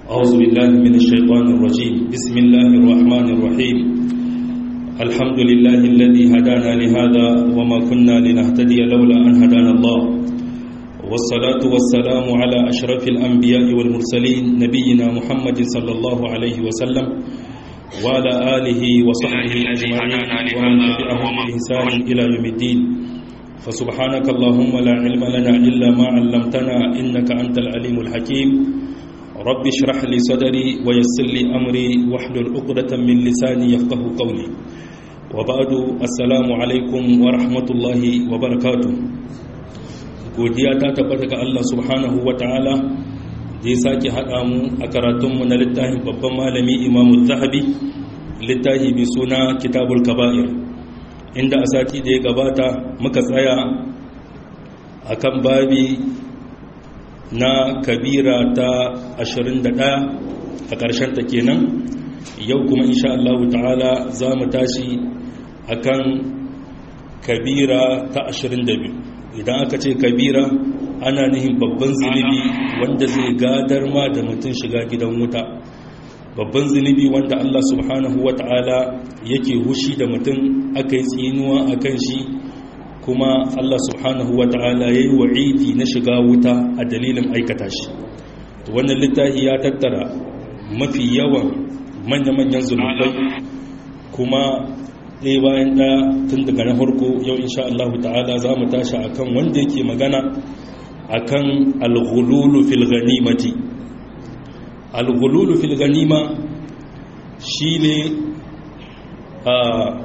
أعوذ بالله من الشيطان الرجيم بسم الله الرحمن الرحيم الحمد لله الذي هدانا لهذا وما كنا لنهتدي لولا أن هدانا الله والصلاة والسلام على أشرف الأنبياء والمرسلين نبينا محمد صلى الله عليه وسلم وعلى آله وصحبه أجمعين ومن تبعهم بإحسان إلى يوم الدين فسبحانك اللهم لا علم لنا إلا ما علمتنا إنك أنت العليم الحكيم رب اشرح لي صدري ويسر لي أمري واحلل عقدة من لساني يفقه قولي وبعد السلام عليكم ورحمة الله وبركاته godiya ta tabbata ga Allah subhanahu wa ta'ala da ya sake haɗa mu a karatunmu na littafin babban malami imamu zahabi littafi mai suna kitabul kaba'ir inda a sati da ya gabata muka tsaya a kan babi na kabira ta 21 a ƙarshen ta kenan yau kuma insha Allah ta'ala za mu tashi a kan kabira ta 22 idan aka ce kabira ana nihin babban zunubi wanda zai gadar ma da mutum shiga gidan wuta babban zunubi wanda Allah subhanahu wa ta'ala yake hushi da mutum aka yi tsinuwa a kan shi kuma Allah subhanahu wa ta'ala ya yi wa'idi na shiga wuta a dalilin aikata shi wannan littafi ya tattara mafi yawan manya-manyan zunubai kuma ɗaya bayan ɗaya tun daga na harko yau insha Allah ta'ala za mu tashi a kan wanda yake magana a kan alghululu fil ganimati alghululu fil ganima shi ne a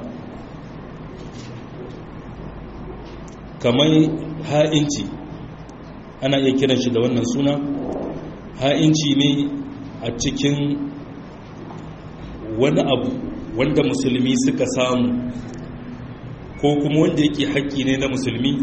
kamar ha'inci ana iya kiran shi da wannan suna ha'inci ne a cikin wani abu wanda musulmi suka samu ko kuma wanda yake haƙƙi ne na musulmi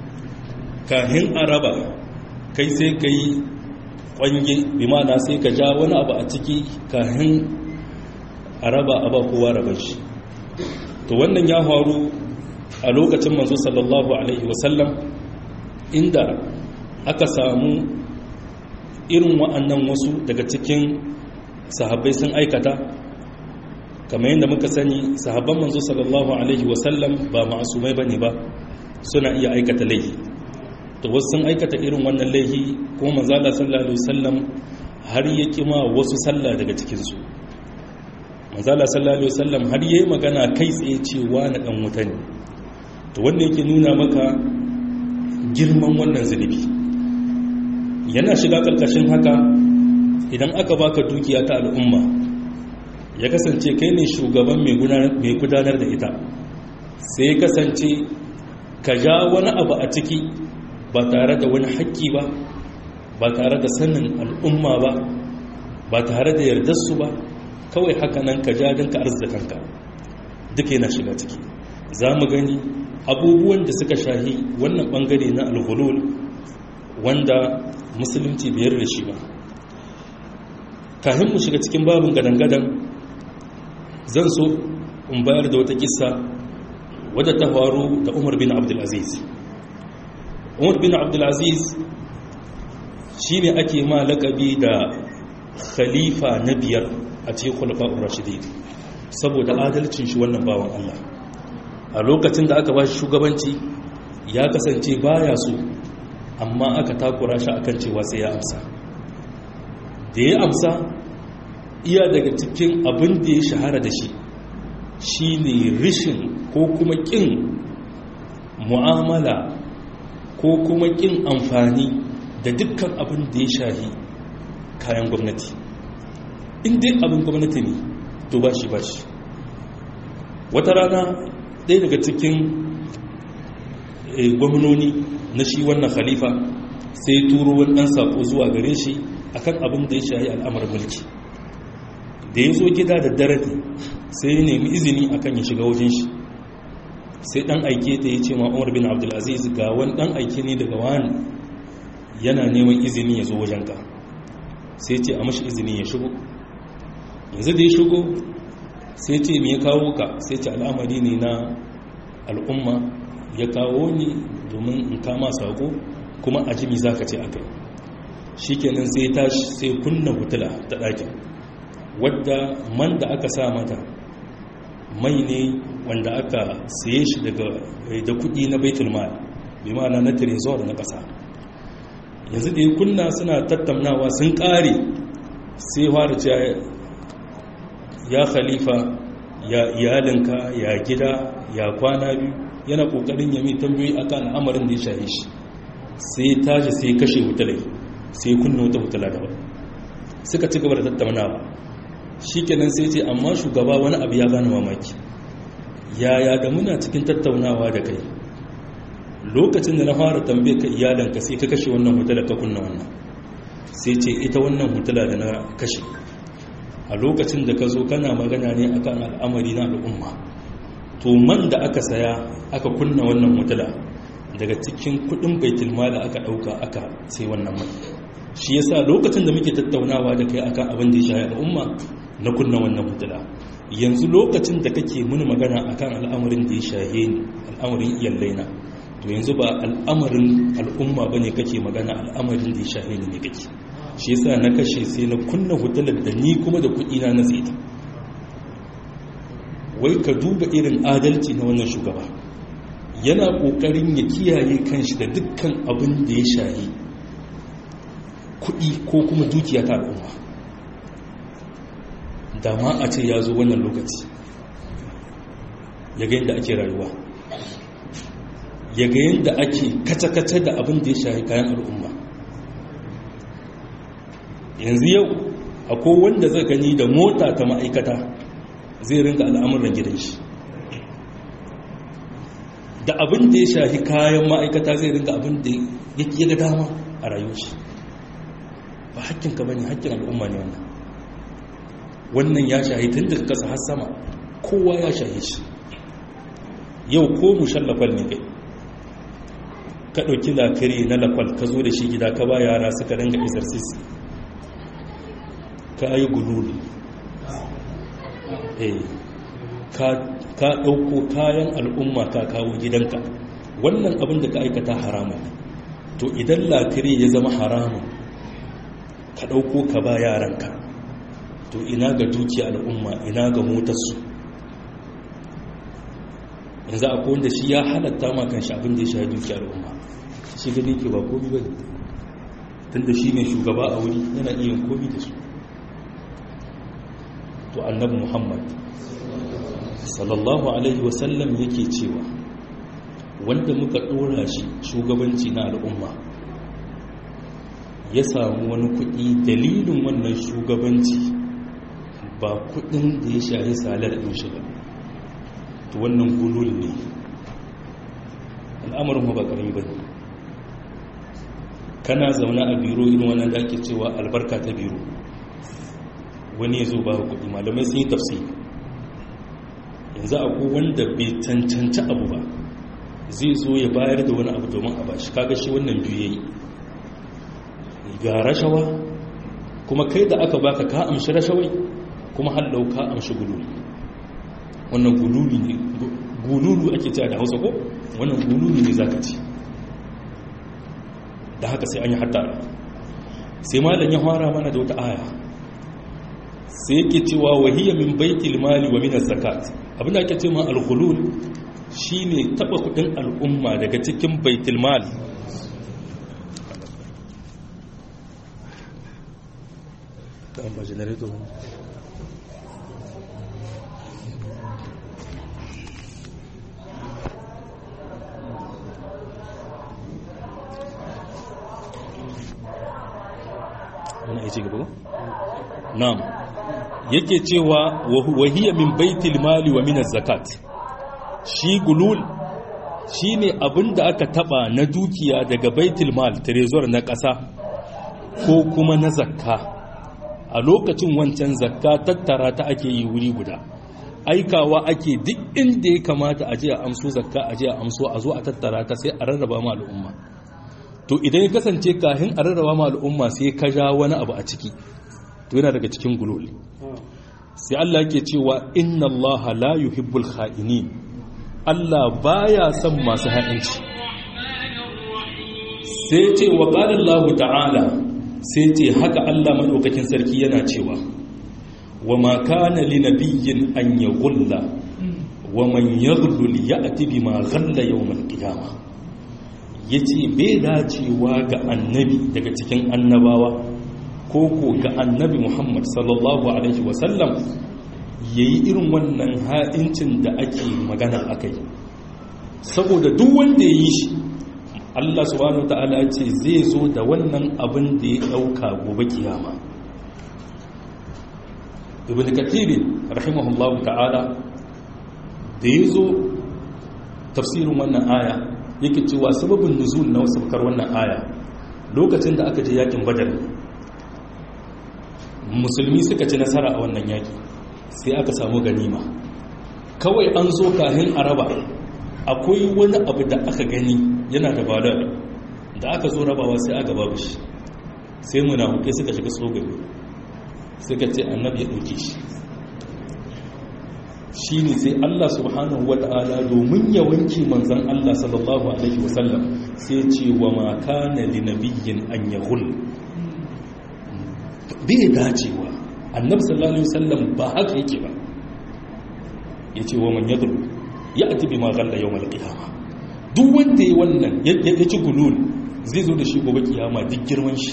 kahin araba kai sai ka yi ƙwange bimana sai ka ja wani abu a ciki kahin araba a ba kowa rabar shi to wannan ya faru a lokacin manzo sallallahu alaihi wasallam inda aka samu irin wa'annan wasu daga cikin sahabbai sun aikata kamar yadda muka sani sahabban manzo sallallahu alaihi wasallam ba ma'asumai bane ba suna iya aikata laifi to wasu sun aikata irin wannan laifi kuma manzo Allah sallallahu alaihi wasallam har ya kima wasu sallah daga cikin su manzo Allah sallallahu alaihi wasallam har yayi magana kai tsaye cewa na dan wuta ne to wanda yake nuna maka girman wannan zunubi yana shiga karkashin haka idan aka baka dukiya ta al'umma ya kasance kai ne shugaban mai gudanar da ita sai kasance ka ja wani abu a ciki ba tare da wani haƙƙi ba ba tare da sanin al'umma ba ba tare da yardarsu ba kawai haka nan ka ja don ka arzikanka duka yana shiga ciki za mu gani abubuwan da suka shahi wannan ɓangare na alhulul wanda musulunci biyar da shi ba kafin mu shiga cikin babin gadan-gadan zan so in bayar da wata kissa wadda ta faru da umar bin abdulaziz umar bin abdulaziz shi ne ake ma lakabi da khalifa na biyar a cikin kwalifa'un rashidi saboda adalcin shi wannan bawan allah a lokacin da aka ba shi shugabanci ya kasance baya so amma aka takura shi akan cewa sai ya amsa da ya amsa iya daga cikin abin da ya shahara da shi shi ne rishin ko kuma ƙin mu'amala ko kuma ƙin amfani da dukkan abin da ya shahi kayan gwamnati inda abin gwamnati ne to ba shi ba shi wata rana ɗaya daga cikin gwamnoni na shi wannan khalifa sai turo wani ɗan saƙo zuwa gare shi akan abin da ya shahi al'amarin mulki da ya zo gida da dare sai ya nemi izini akan ya shiga wajen shi sai dan aike ta ya ce ma umar bin abdulaziz ga wani dan aike ne daga wani yana neman izini ya zo wajenka sai ce a mashi izini ya shigo yanzu da ya shigo sai ce me ya kawo ka sai ce al'amari ne na al'umma ya kawo ni domin in kama sako kuma a jimi za ka ce aka shikenan sai tashi sai kunna hutula ta ɗakin wadda man da aka sa mata mai ne wanda aka saye shi daga da kudi na baitul mal bi ma'ana na trezor na ƙasa yanzu da ya kunna suna tattaunawa sun ƙare sai fara cewa ya khalifa ya iyalinka ya gida ya kwana biyu yana ƙoƙarin yami tambayoyi akan al'amarin da ya shahe shi sai tashi sai kashe hutulai sai kunna wata hutula daban suka ci gaba da tattaunawa shi kenan sai ce amma shugaba wani abu ya gane mamaki yaya da muna cikin tattaunawa da kai lokacin da na fara tambaye ka iyalanka sai ka kashe wannan hutula ka kunna wannan sai ce ita wannan hutula da na kashe a lokacin da ka zo kana magana ne akan al'amari na al'umma to man da aka saya aka kunna wannan hutula daga cikin kudin baitul mali aka dauka aka sai wannan mai shi yasa lokacin da muke tattaunawa da kai akan abin da ya shafi al'umma na kunna wannan hutula yanzu lokacin da kake muni magana akan al'amarin da ya shahe ni al'amarin iyallaina to yanzu ba al'amarin al'umma bane kake magana al'amarin da ya shahe ni ne kake shi yasa na kashe sai na kunna hutular da ni kuma da kuɗi na na ta wai ka duba irin adalci na wannan shugaba yana ƙoƙarin ya kiyaye kanshi da dukkan abin da ya shahi kuɗi ko kuma dukiya ta al'umma da ma a ce ya zo wannan lokaci ya ga yadda ake rayuwa ya ga yadda ake kace-kace da abin da ya shahi kayan al'umma yanzu yau akwai wanda zai gani da mota ta ma'aikata zai rinka al'amuran gidan shi da abin da ya shahi kayan ma'aikata zai rinka abin da ya ga dama a rayuwar shi ba hakkinka ba ne hakkin al'umma ne wannan wannan ya shahi tun daga kasa har sama kowa ya shahi shi yau ko mushallafal ne kai ka ɗauki lafiri na lafal ka zo da shi gida ka ba yara suka ringa exercise ka yi gululu ka ɗauko kayan al'umma ka kawo gidanka wannan abin da ka aikata haramun to idan lafiri ya zama haramun ka ɗauko ka ba yaranka to ina ga dukiya al'umma ina ga motarsu yanzu akwai wanda shi ya halatta makan shi abin da ya sha dukiya al'umma shi gani ke ba komi ba tun da shi ne shugaba a wuri yana iya komi da su to annabi muhammad sallallahu alaihi wasallam yake cewa wanda muka ɗora shi shugabanci na al'umma ya samu wani kuɗi dalilin wannan shugabanci ba kuɗin da ya shahi salar ɗin shi ba to wannan gulul ne al'amarin ba ƙarami ba ne kana zaune a biro irin wannan da ake cewa albarka ta biro wani ya zo ba kuɗi malamai sun yi tafsiri yanzu akwai wanda bai cancanci abu ba zai zo ya bayar da wani abu domin a bashi kaga shi wannan biyu yayi ga rashawa kuma kai da aka baka ka amshi rashawai kuma hallau ka amshi gululi wannan gululi ne gululu ake cewa da hausa ko wannan gululi ne zaka ci da haka sai an yi hattara sai malam ya fara mana da wata aya sai yake cewa wahiyya min baitil mali wa min zakat abinda ake cewa al-ghulul shine taba kudin al'umma daga cikin baitul mal kan ba generator wani aiki gaba na'am yake cewa wahiyya min baitil mali wa min zakat shi gulul shine abinda aka taba na dukiya daga baitul mal trezor na ƙasa ko kuma na zakka a lokacin wancan zakka tattara ta ake yi wuri guda aikawa ake duk inda ya kamata a je a amso zakka a je a amso a zo a tattara ta sai a rarraba ma al'umma to idan ya kasance kahin a rarraba ma al'umma sai ka ja wani abu a ciki to yana daga cikin gululi sai Allah yake cewa inna Allah la yuhibbul kha'inin Allah baya son masu ha'inci sai ce wa qala Allah ta'ala sai ce haka Allah madaukakin sarki yana cewa wa ma kana li nabiyyin an yaghulla wa man yaghlul ya'ti bima ghalla yawm al-qiyamah yace bai dacewa ga annabi daga cikin annabawa ko ko ga annabi Muhammad sallallahu alaihi wa sallam yayi irin wannan ha'incin da ake magana akai saboda duk wanda yayi shi Allah subhanahu wataala ce zai zo da wannan abin da ya dauka gobe kiyama ibn kathir rahimahullahu ta'ala da ya zo tafsirin wannan aya yake cewa sababin nuzul na wasu wannan aya lokacin da aka je yakin badar musulmi suka ci nasara a wannan yaki sai aka samu ganima kawai an zo kahin araba akwai wani abu da aka gani yana da balar da aka zo rabawa sai aka babu shi sai munafukai suka shiga tsogari suka ce annabi ya ɗauke shi shi ne sai Allah subhanahu wa ta'ala domin ya wanke manzan Allah sallallahu alaihi wasallam sai ce wa maka na linabiyyin an yahul bai dacewa annabi sallallahu alaihi wasallam ba haka yake ba ya ce wa man yadul ya ati bi ma galla yawmal qiyama duk wanda ya wannan ya ci gulul zai zo da shi gobe kiyama duk girman shi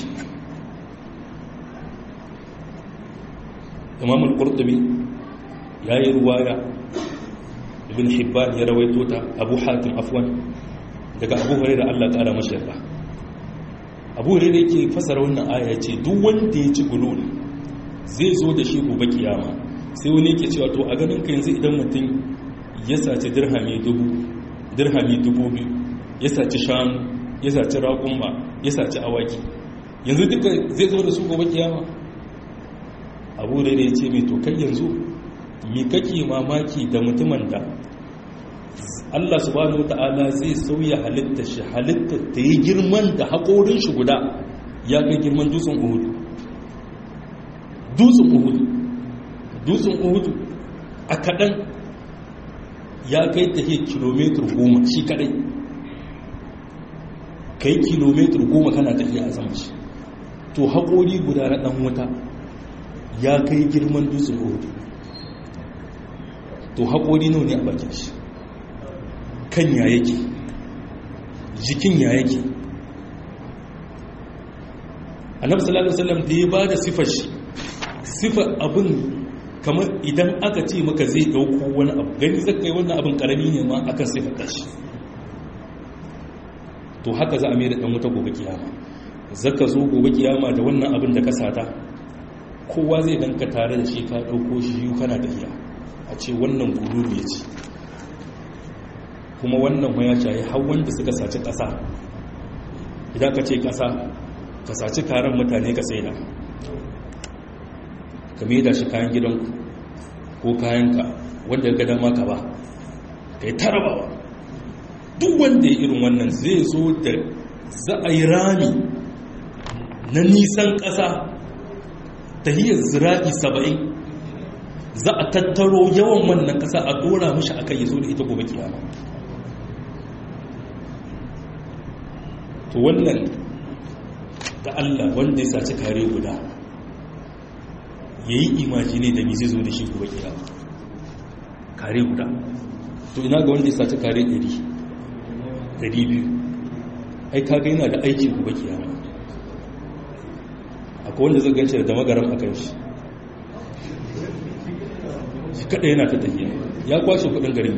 imam al-qurtubi ya yi ruwaya ibn hibban ya rawaito ta abu hatim afwan daga abu hurairah Allah ta'ala mashi yarda abu hurairah yake fasara wannan aya ce duk wanda ya ci gulul zai zo da shi gobe kiyama sai wani yake cewa to a ganin ka yanzu idan mutum ya saci dirhami dubu dirhami dubu biyu ya saci shanu ya saci raƙumma ya saci awaki yanzu duka zai zo da su gobe kiyama abu da ya ce mai to kai yanzu mi kake mamaki da mutumin da Allah subhanahu wata'ala zai sauya halitta shi halitta ta yi girman da haƙorin shi guda ya kai girman dutsen uhudu dutsen uhudu dutsen uhudu a kaɗan ya kai ta ke kilomitar goma shi kaɗai kai kilomitar goma kana tafiya a sama shi to haƙori guda na ɗan wuta ya kai girman dutsen uhudu to haƙori nau ne a bakin shi kan ya yake jikin ya yake annabi sallallahu alaihi wasallam da ya bada sifar shi sifar abin kamar idan aka ce maka zai dauko wani abu gani zaka yi wannan abin karami ne ma akan sifar shi to haka za a mai da dan wuta gobe kiyama zaka zo gobe kiyama da wannan abin da ka sata kowa zai danka tare da shi ka dauko shi kana tafiya a ce wannan gululu ya ce kuma wannan ya shayi har wanda suka saci ƙasa idan ka ce ƙasa ka saci karen mutane ka saida ka da shi kayan gidanku ko kayanka wanda ya gada maka ba ka yi tarabawa duk wanda ya irin wannan zai zo da za a yi rami na nisan ƙasa ta hiyar zira'i saba'in za a tattaro yawan wannan ƙasa a dora mashi aka yi zo da ita gobe kiyama to wannan da Allah wanda ya saci kare guda ya yi imajini da mi zai zo da shi gobe kiyama kare guda to ina ga wanda ya saci kare 100 200 ai kaga yana da aiki gobe kiyama akwai wanda zai ganci da magaram a kan shi shi kada yana ta tafiya ya kwashe kudin garin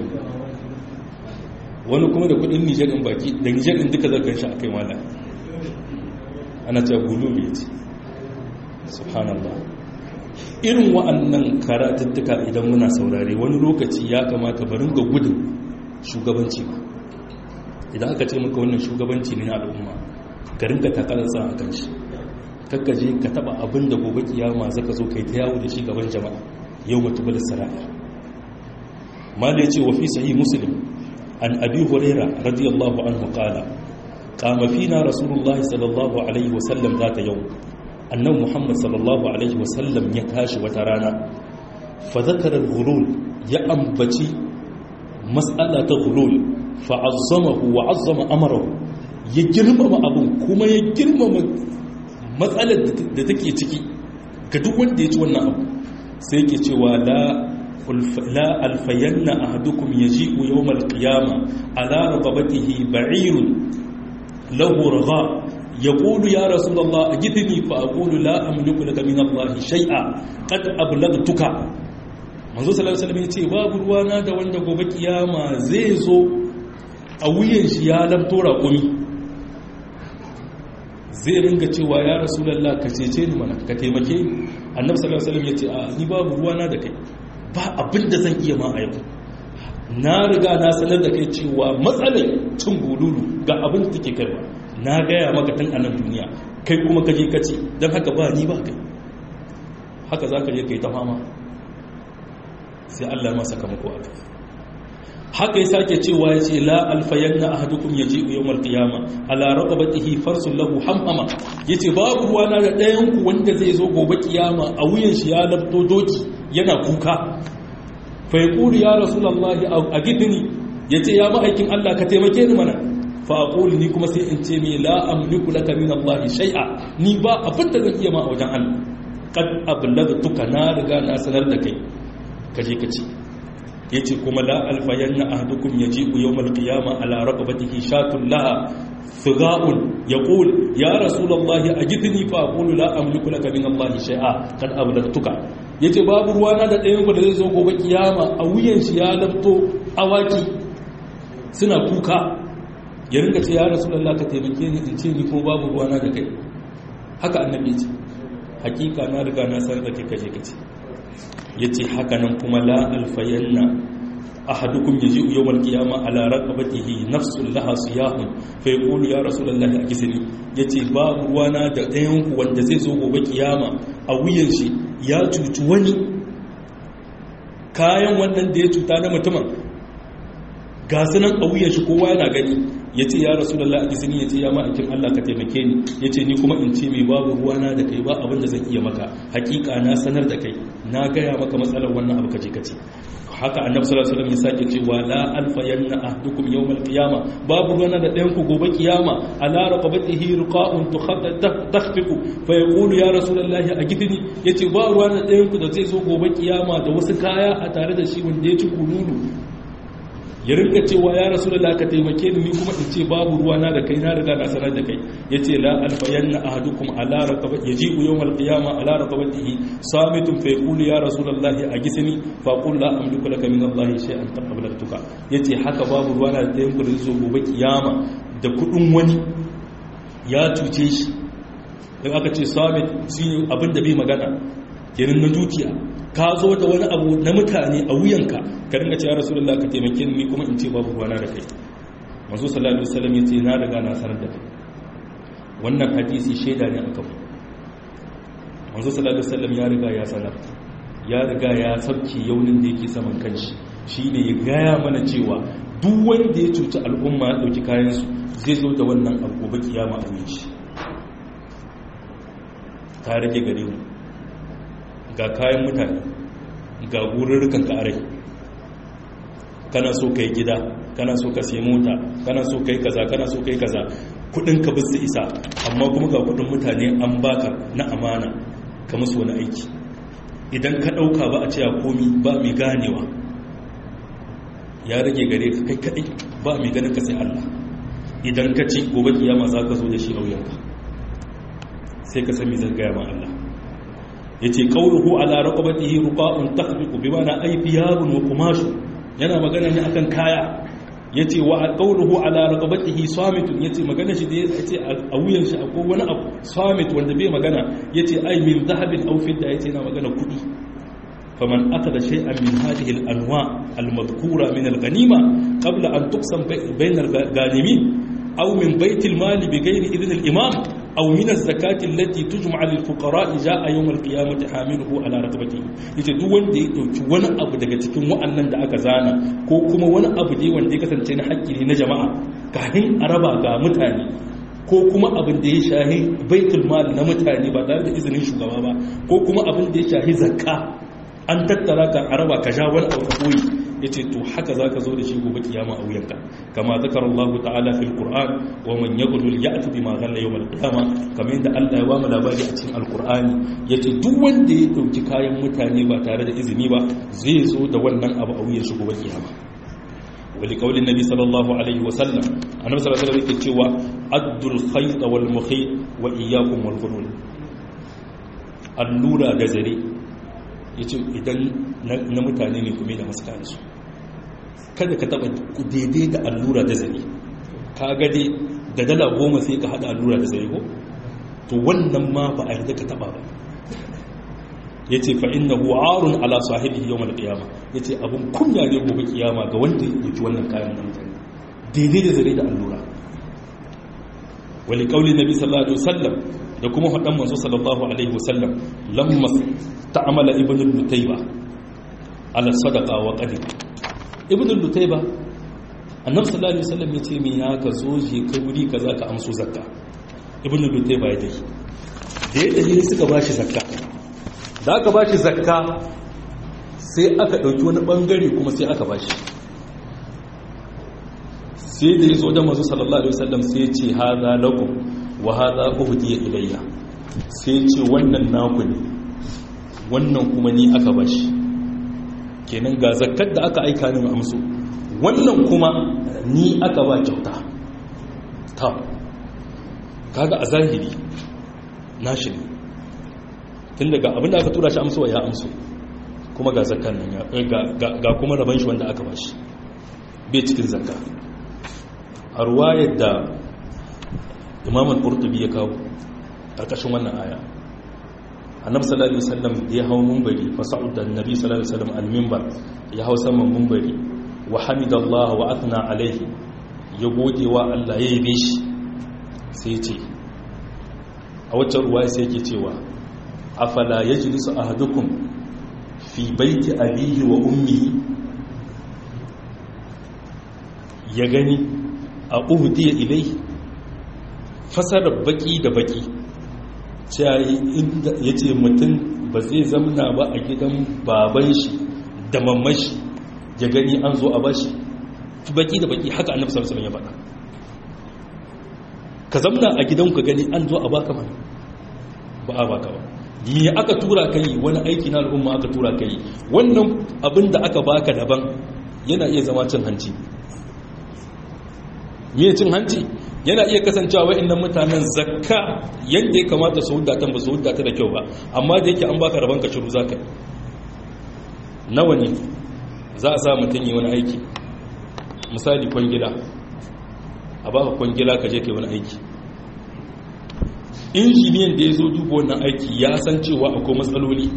wani kuma da kudin nijar in baki da nijar in duka zargan shi a kai mala ana cewa gululu ya ce subhanallah irin wa'annan karatuttuka idan muna saurare wani lokaci ya kamata barin ga gudun shugabanci ba idan aka ce maka wannan shugabanci ne na al'umma ka rinka takalarsa a kan shi kakkaje ka taba abin da gobe kiyama zaka zo kai ta yawo da shi gaban jama'a yau mutubar sara'a mala ya ce wa fi sahih muslim an abi huraira radiyallahu anhu qala qama fina rasulullahi sallallahu alaihi wa sallam zata yau annabi muhammad sallallahu alaihi wa sallam ya tashi wata rana fa zakara al-ghulul ya ambaci mas'ala ta ghulul fa azzamahu wa azzama amrahu ya girmama abun kuma ya girmama matsalar da take ciki ga duk wanda ya ci wannan abu sai yake cewa la la alfayanna ahadukum yaji'u yawm alqiyama ala raqabatihi ba'irun lahu ragha yaqulu ya rasulullah ajidni fa aqulu la amliku laka min allah shay'a qad ablagtuka manzo sallallahu alaihi wasallam yace babu ruwana da wanda gobe kiyama zai zo a wuyan shi ya lamto raƙumi zai ringa cewa ya rasulallah ka cece ni mana ka taimake ni annabi sallallahu alaihi wasallam yace a ni babu ruwana da kai ba abin da zan iya ma a yau na riga na sanar da kai cewa matsalar cin bululu ga abin da take kaiwa na gaya maka tun a nan duniya kai kuma ka je ka ce don haka ba ni ba kai haka za ka je kai ta fama sai Allah ma sakamako a kai haka ya sake cewa ya ce la alfayanna ahadukum yaji'u yawmal qiyama ala raqabatihi farsun lahu hamama yace babu ruwana da ɗayan ku wanda zai zo gobe kiyama a wuyan shi ya labto doki yana kuka fa yaqulu ya rasulullahi agidni yace ya ma'aikin Allah ka taimake ni mana fa aqulu ni kuma sai in ce mi la amliku laka min Allah shay'a ni ba abin da zan iya ma a wajen Allah qad ablagtuka na riga na sanar da kai kaje ka ce yace kuma la alfayanna ahdukum yaji'u yawmal qiyama ala raqabatihi shatun laha figa'un yaqul ya rasulullahi ajidni fa aqulu la amliku laka min Allah shay'a qad ablagtuka yace babu ruwana da ɗayan ku da zai zo gobe kiyama a wuyan shi ya labto awaki suna kuka ya rinka ce ya rasulullahi ka taimake ni in ce ni ko babu ruwana da kai haka annabi ce hakika na riga na san da kai kaje kace ya ce haka nan kuma la alfayanna ahadukum yaji yawmal qiyama ala raqabatihi nafsun laha siyahun fa yaqulu ya rasulullahi akisni yace babu ruwana da ɗayan ku wanda zai zo gobe kiyama a wuyan shi ya cuci wani kayan wannan da ya cuta na mutumin ga sunan a wuyan shi kowa yana gani yace ya rasulullahi akisni yace ya ma'aikin Allah ka taimake ni yace ni kuma in ce mai babu ruwana da kai ba abin da zan iya maka hakika na sanar da kai na gaya maka matsalar wannan abu kaje kace haka annabi sallallahu alaihi wasallam ya sake cewa la alfayanna ahdukum yawmal qiyama babu ruwana da ɗayan ku gobe kiyama ala raqabatihi ruqa'un takhfiqu fa yaqulu ya rasulullahi agidni yace ba ruwana da ɗayan ku da zai zo gobe kiyama da wasu kaya a tare da shi wanda ya ci kululu ya rinka cewa ya rasu da ka taimake ni kuma in ce babu ruwa na da kai na riga na sanar da kai ya ce la alfayanna ahadukum ala raqabat yaji'u yawm alqiyama ala raqabatihi samitun fa yaqulu ya rasulullahi agisni fa qul la amliku laka min allahi shay'an qad ablagtuka yace haka babu ruwa na da yanku da zo gobe kiyama da kudin wani ya cuce shi dan aka ce samit shine abin da bai magana kenan na dukiya ka zo da wani abu na mutane a wuyanka ka ringa cewa rasulullah ka taimake ni kuma in ce babu ruwana da kai manzo sallallahu alaihi wasallam yace na riga na sanar da kai wannan hadisi shaida ne akan manzo sallallahu alaihi wasallam ya riga ya sanar ya riga ya sabki yaunin da yake saman kanshi shine ya gaya mana cewa duk wanda ya cuci al'umma ya dauki kayan su zai zo da wannan abu gobe kiyama a wuyan shi ta rage gare mu ga kayan mutane ga gururrukan ka arai kana so kai gida kana so ka sai mota kana so kai kaza kana so kai kaza kudin ka bisu isa amma kuma ga kudin mutane an baka na amana ka musu wani aiki idan ka dauka ba a cewa komi ba mai ganewa ya rage gare ka kai kadai ba mai ganin ka sai Allah idan ka ci gobe kiyama za ka zo da shi auyanka sai ka sami zan gaya ma Allah ya ce ƙauruhu ala raƙabatihi ruƙa'un takhbiqu bi mana ay thiyabun wa qumashu yana magana ne akan kaya yace wa ƙauruhu ala raƙabatihi samitun yace magana shi da yace a wuyan shi akwai wani abu samit wanda bai magana yace ay min dhahabin aw fidda yace yana magana kuɗi faman akada shay'an min hadhihi al-anwa al-madhkura min al-ghanima qabla an tuqsam bayna al-ghanimin aw min bayt al-mal bighayri idhn al-imam أو من الزكاة التي تجمع للفقراء جاء يوم القيامة حامله على رقبته yace duk wanda ya dauki wani abu daga cikin wa'annan da aka zana ko kuma wani abu ne wanda ya kasance na haƙƙi ne na jama'a kafin a raba ga mutane ko kuma abin da ya shahi baitul mal na mutane ba tare da izinin shugaba ba ko kuma abin da ya shahi zakka an tattara ka a raba ka ja wani abu koyi yace to haka zaka zo da shi gobe kiyama a wuyanka kama zakara Allah ta'ala fil Qur'an wa man yaghlul ya'ti bima ghalla yawm al-qiyama kamar yadda Allah ya ba mu labari a cikin Al-Qur'ani yace duk wanda ya dauki kayan mutane ba tare da izini ba zai zo da wannan abu a wuyan shi gobe kiyama wali kaulin nabi sallallahu alaihi wa sallam annabi sallallahu alaihi yake cewa addul khayt wal mukhayt wa iyyakum wal ghulul allura da zare yace idan na mutane ne kuma da maskan su kada ka taba daidai da allura da zare ka ga dai da dala goma sai ka hada allura da zare ko to wannan ma ba a yarda ka taba ba ya ce fa inna arun ala sahibi yau mal kiyama ya ce abin kunya ne gobe kiyama ga wanda ya ɗauki wannan kayan na mutane daidai da zare da allura wali kauli nabi sallallahu alaihi wasallam da kuma hadan manzo sallallahu alaihi wasallam lamma ta'amala ibnu lutayba ala sadaqa wa qadim ibnu lutayba annabi sallallahu alaihi wasallam ya ce me ya ka zo je kai wuri kaza ka amso zakka ibnu lutayba ya tafi da ya tafi suka bashi zakka da aka ba shi zakka sai aka ɗauki wani ɓangare kuma sai aka ba shi sai da ya zo da masu sallallahu alaihi wasallam sai ya ce haza lakum wa haza uhdiya ilayya sai ya ce wannan naku ne wannan kuma ni aka ba shi kenan ga zakkar da aka aika ni amsu wannan kuma ni aka ba kyauta ta kaga a zahiri nashi ne tun daga abinda aka tura shi amsowa ya amso kuma ga zakkan nan ga kuma rabon shi wanda aka bashi bai cikin zakka a ruwayar da imamun ƙurtubi ya kawo ƙarƙashin wannan aya annab sallallahu alaihi wasallam ya hau mumbari fasa'ud da annabi sallallahu alaihi wasallam al-minbar ya hau saman mumbari wa hamidallah wa athna alaihi ya gode wa Allah ya yabe shi sai ce a wacce ruwaya sai yake cewa afala ya ji nisu ahadukum fi baiti abihi wa ummihi ya gani a uhudiya ilai fasarar baki da baki ya ce mutum ba zai zamna ba a gidan baban shi da mamashi ya gani an zo a bashi baki da baki haka annabi sallallahu alaihi wasallam ya faɗa ka zamna a gidan ka gani an zo a baka mana ba a baka ba me aka tura kai wani aiki na al'umma aka tura kai wannan abin da aka baka daban yana iya zama cin hanci me cin hanci yana iya kasancewa wa'annan mutanen zakka yadda ya kamata su hudata ba su hudata da kyau ba amma da yake an baka rabon ka ciru zaka nawa ne za a sa mutum yi wani aiki misali kwangila a baka kwangila ka je kai wani aiki injiniyan da ya zo duba wannan aiki ya san cewa akwai matsaloli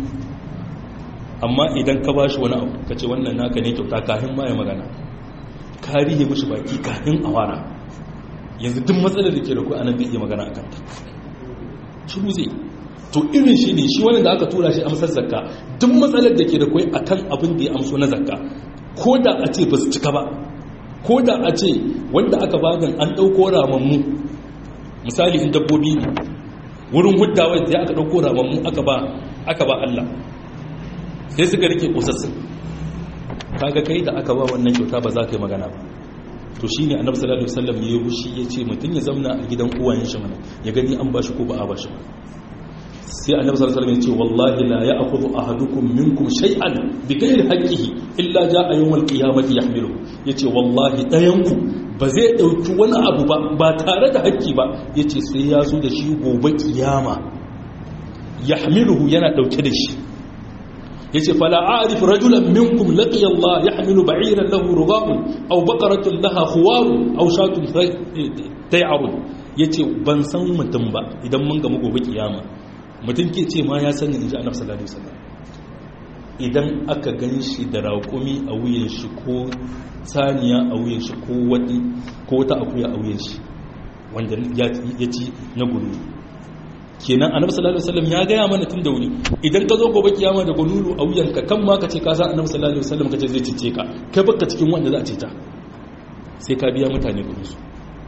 amma idan ka ba shi wani abu ka ce wannan naka ne kyauta kafin ma ya magana ka rihe mashi baki kafin a wara yanzu duk matsalar da ke da ku anan bai iya magana a kanta shiru zai to irin shi ne shi wani da aka tura shi amsar zakka duk matsalar da ke da kwai akan abin da ya amso na zakka ko da a ce ba su cika ba ko da a ce wanda aka bagan an ɗauko ramammu misali in dabbobi ne wurin huddawa da aka ɗauko ramammu aka ba aka ba Allah sai suka rike kusassun kaga kai da aka ba wannan kyauta ba za ka yi magana ba to shine annabi sallallahu alaihi wasallam ya wushi ya ce mutum ya zauna a gidan uwayen shi mana ya gani an bashi ko ba a bashi ba sai annabi sallallahu alaihi wasallam ya ce wallahi la ya'khudhu ahadukum minkum shay'an bighairi haqqihi illa ja'a yawmal qiyamati yahmilu yace wallahi dayanku ba zai dauki wani abu ba ba tare da haƙƙi ba yace sai ya zo da shi gobe kiyama yahmiluhu yana dauke da shi yace fala a'rif rajulan minkum laqiya Allah yahmilu ba'iran lahu rughabun aw baqaratun laha khuwarun aw shatun tay'arun yace ban san mutum ba idan mun ga gobe kiyama mutum ke ce ma ya sani inji annabi sallallahu alaihi wasallam idan aka gan shi da raƙumi a wuyan shi ko saniya a wuyan shi ko wani ko wata akuya a wuyan shi wanda ya ci na gudu kenan annabi sallallahu alaihi wasallam ya gaya mana tun da wuri idan ka zo gobe kiyama da gunulu a wuyanka kan ma ka ce ka san annabi sallallahu alaihi wasallam kace zai cice ka kai baka cikin wanda za a ceta sai ka biya mutane kudin su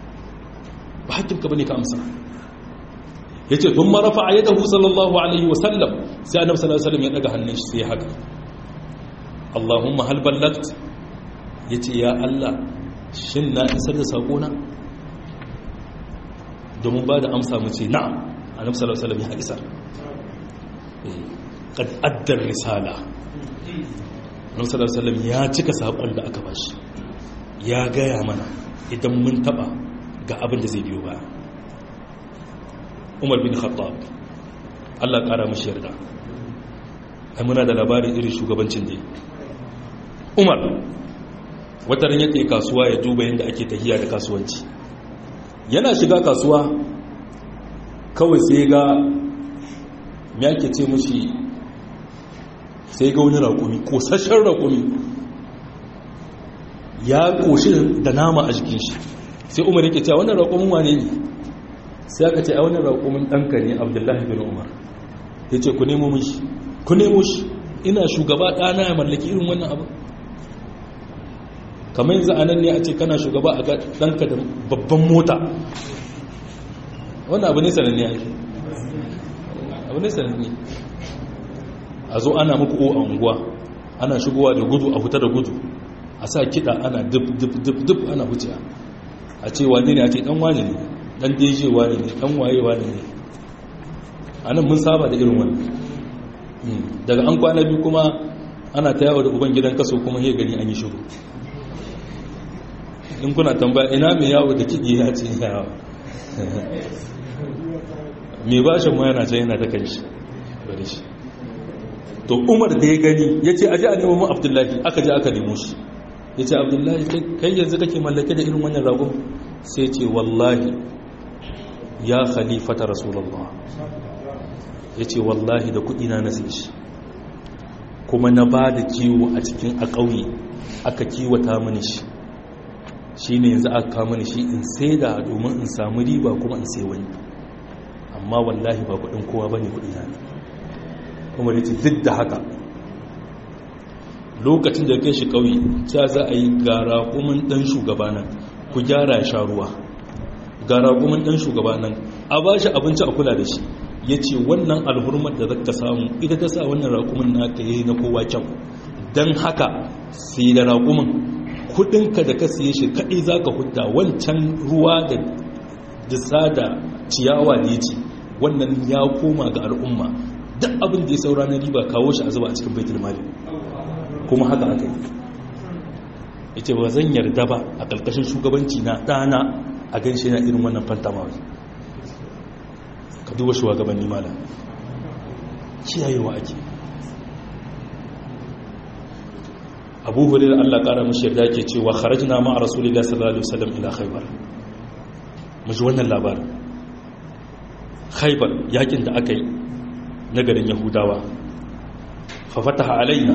ba hakkin ka bane ka amsa yace thum rafa yadahu sallallahu alaihi wasallam sai annabi sallallahu alaihi wasallam ya daga hannun shi sai haka Allahumma hal ballagt ya ce ya Allah shin na isar da saƙona domin ba da amsa mu ce na'am a nan salasalam ya isar kad addar risala nan salasalam ya cika saƙon da aka bashi ya gaya mana idan mun taɓa ga abin da zai biyo ba umar bin khattab Allah ƙara mashi yarda ai muna da labarin irin shugabancin da umar wata ran yake kasuwa ya duba yadda ake tahiya da kasuwanci yana shiga kasuwa kawai sai ga me ake ce mushi sai ga wani raƙumi ƙosashen raƙumi ya ƙoshi da nama a jikin shi sai umar yake cewa wannan raƙumin wane ne sai aka ce a wannan raƙumin ɗanka ne abdullahi bin umar ya ce ku nemo mishi ku nemo shi ina shugaba ɗana ya mallaki irin wannan abu kamar yanzu a nan ne a ce kana shugaba a ɗanka da babban mota wannan abu ne sananne ake abu ne sananne a zo ana muku o a unguwa ana shigowa da gudu a fita da gudu a sa kiɗa ana duk duk duk duk ana wuce a ce wane ne a ce ɗan wane ne ɗan deje wane ne ɗan waye wane ne a nan mun saba da irin wani daga an kwana biyu kuma ana ta yawo da uban gidan kaso kuma ya gani an yi shiru in kuna tambaya ina mai yawo da kiɗi ya ce yawo mai bashin ma yana ce yana ta kan shi bari shi to umar da ya gani ya ce aji a nemo mu abdullahi aka ji aka nemo shi ya ce abdullahi kai yanzu kake mallake da irin wannan ragon sai ce wallahi ya khalifata rasulallah ya ce wallahi da kudina na sai shi kuma na ba da kiwo a cikin a ƙauye aka kiwata mini shi shi ne yanzu aka kama ni shi in sai da domin in samu riba kuma in sai wani amma wallahi ba kudin kowa ba ne kudina ne kuma da duk da haka lokacin da kai shi ƙauye ta za a yi gara kuma ɗan shugaba nan ku gyara ya sha ruwa gara kuma ɗan shugaba nan a ba shi abinci a kula da shi ya ce wannan alhurmar da zaka samu ita ta sa wannan raƙumin naka yi na kowa kyau don haka sai da raƙumin kudinka da ka siye shi kaɗai za ka hudda wancan ruwa da disa da ciyawa da ya ce wannan ya koma ga al'umma duk abin da ya saura na riba kawo shi a zuba a cikin baitul mali kuma haka aka yi ya ce ba zan yarda ba a ƙarƙashin shugabanci na ɗana a gan shi na irin wannan fantamawar ka duba shugabanni mala kiyayewa ake abu hurairar allah kara mashi yarda ke cewa kharajna ma a rasulullah sallallahu alaihi wasallam ila khaybar mu ji wannan labarin khaybar yakin da aka yi na garin yahudawa fa fataha alaina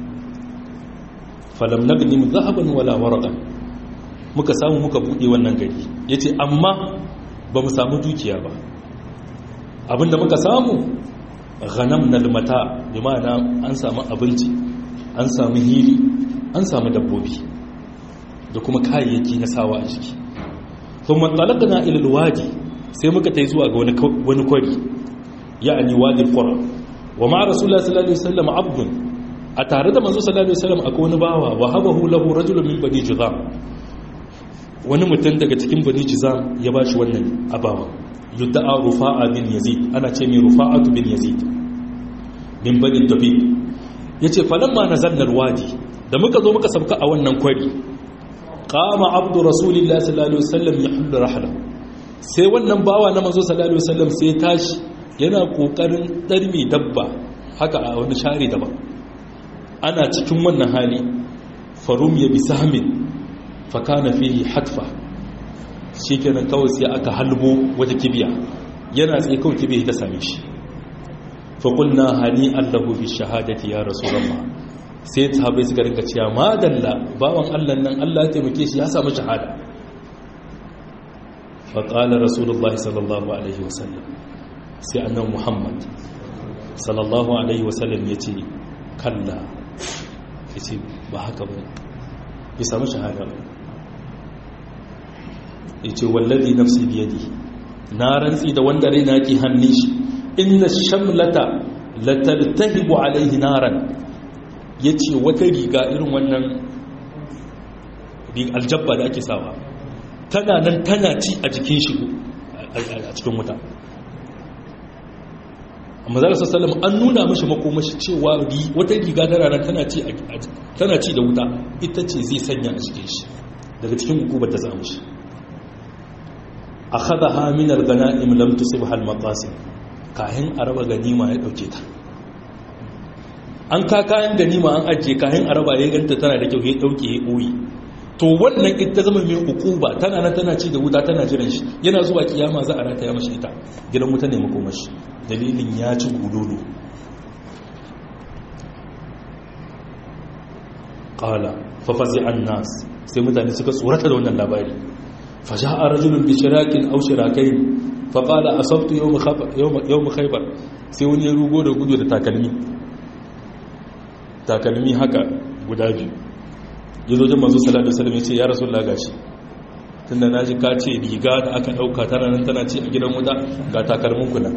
falam nagnim zahaban wala warqan muka samu muka bude wannan gari yace amma ba mu samu dukiya ba abinda muka samu ghanamna almata bi ma'ana an samu abinci an samu hili an samu dabbobi da kuma kayayyaki na sawa a jiki kuma talaqna ila alwadi sai muka tai zuwa ga wani kwari ya'ani wadi qura wa ma rasulullah sallallahu alaihi wasallam abdun a tare da manzo sallallahu alaihi wasallam akwai wani bawa wa habahu lahu rajulun min bani juzam wani mutum daga cikin bani juzam ya bashi wannan abawa yudda'a rufa'a bin yazid ana ce mai rufa'atu bin yazid min bani dabi yace falamma nazalna alwadi da muka zo muka sabka a wannan kwari qama abdu rasulillahi sallallahu alaihi wasallam yahullu rahla sai wannan bawa na manzo sallallahu alaihi wasallam sai tashi yana kokarin darmi dabba haka a wani share daban ana cikin wannan hali farum ya bi sahmin fa kana fihi hatfa shikenan kawai sai aka halbo wata kibiya yana tsaye kawai kibiya ta same shi fa qulna hani allahu bi shahadati ya rasulullah sai sahabbai suka rinka cewa madalla bawan Allah nan Allah ya taimake shi ya samu shahada fa qala rasulullah sallallahu alaihi wasallam sai annabi muhammad sallallahu alaihi wasallam yace kalla yace ba haka ba bai samu shahada ba yace wallazi nafsi biyadi na rantsi da wanda raina ke hannun shi inna shamlata latartahibu alaihi naran yace wata riga irin wannan aljabba da ake sawa tana nan tana ci a jikin shi a cikin wuta amma zara sassalam an nuna mashi makomashi cewa wata riga ta ranar tana ci da wuta ita ce zai sanya a cikin shi daga cikin hukumar ta samu shi a haɗa haminar gana imlam tusib hal maqasim kahin araba ganima ya ɗauke ta an ka kayan ganima an ajiye kayan araba ya ganta tana da kyau ya ɗauke ya ɓoye to wannan ita zama mai hukuba tana nan tana ci da wuta tana jiran shi yana zuwa kiyama za a rata ya mashi ita gidan wuta ne makomashi dalilin ya ci gudulu ƙala fafazi an nas sai mutane suka tsorata da wannan labari fasha a rajulun bishirakin au shirakai faƙala a sabtu yau mu khaibar sai wani ya rugo da gudu da takalmi takalmi haka guda biyu ya zo jin mazu salatu salam ya ce ya rasu lagashi tun da na ji ka ce riga da aka ɗauka tana nan tana ce a gidan wuta ga takalmin kula